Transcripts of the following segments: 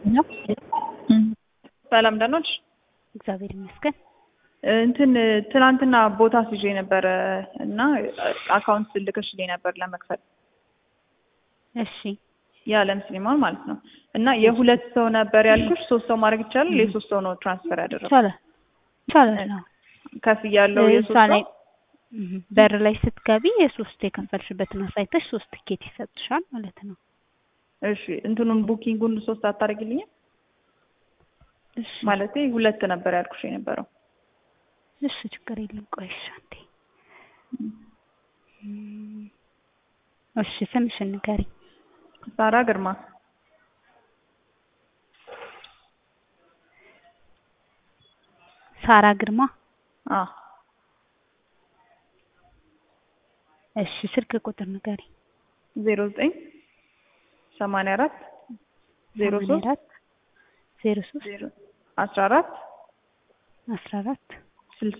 ነው። ሰላም ደህና ነሽ? እግዚአብሔር ይመስገን። እንትን ትናንትና ቦታ ይዤ ነበረ እና አካውንት ልከሽልኝ ነበር ለመክፈል እሺ የዓለም ሲኒማን ማለት ነው። እና የሁለት ሰው ነበር ያልኩሽ፣ ሶስት ሰው ማድረግ ይቻላል? የሶስት ሰው ነው ትራንስፈር ያደረኩት። ይቻላል ይቻላል። አዎ ከፍ ያለው እዛ የሶስት ላይ ሰው እህ፣ በር ላይ ስትገቢ የሶስት የከፈልሽበትን አሳይተሽ ሶስት ትኬት ይሰጥሻል ማለት ነው። እሺ እንትኑን ቡኪንጉን ሶስት አታደርጊልኝም? እሺ ማለቴ ሁለት ነበር ያልኩሽ የነበረው። እሺ ችግር የለም። ቆይ እሺ አንዴ እም፣ እሺ ስምሽን ንገሪኝ። ሳራ ግርማ ሳራ ግርማ። አ እሺ ስልክ ቁጥር ንገሪኝ። ዜሮ ዘጠኝ ሰማንያ አራት ዜሮ ሶስት አራት ዜሮ ሶስት ዜሮ አስራ አራት አስራ አራት ስልሳ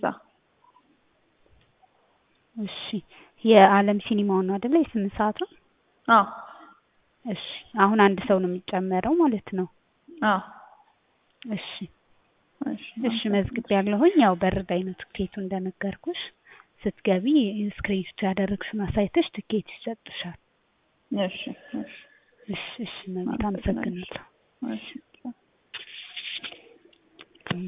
እሺ የዓለም ሲኒማው ነው አይደለ? የስምንት ሰዓቱ አ እሺ አሁን አንድ ሰው ነው የሚጨመረው ማለት ነው። አ እሺ እሺ እሺ መዝግብ ያለሁኝ ያው በር ላይ ነው ትኬቱ እንደነገርኩሽ። ስትገቢ ስክሪንሾት ያደረግሽውን አሳይተሽ ትኬት ይሰጥሻል። እሺ እሺ እሺ እሺ መቤት አመሰግናለሁ። እሺ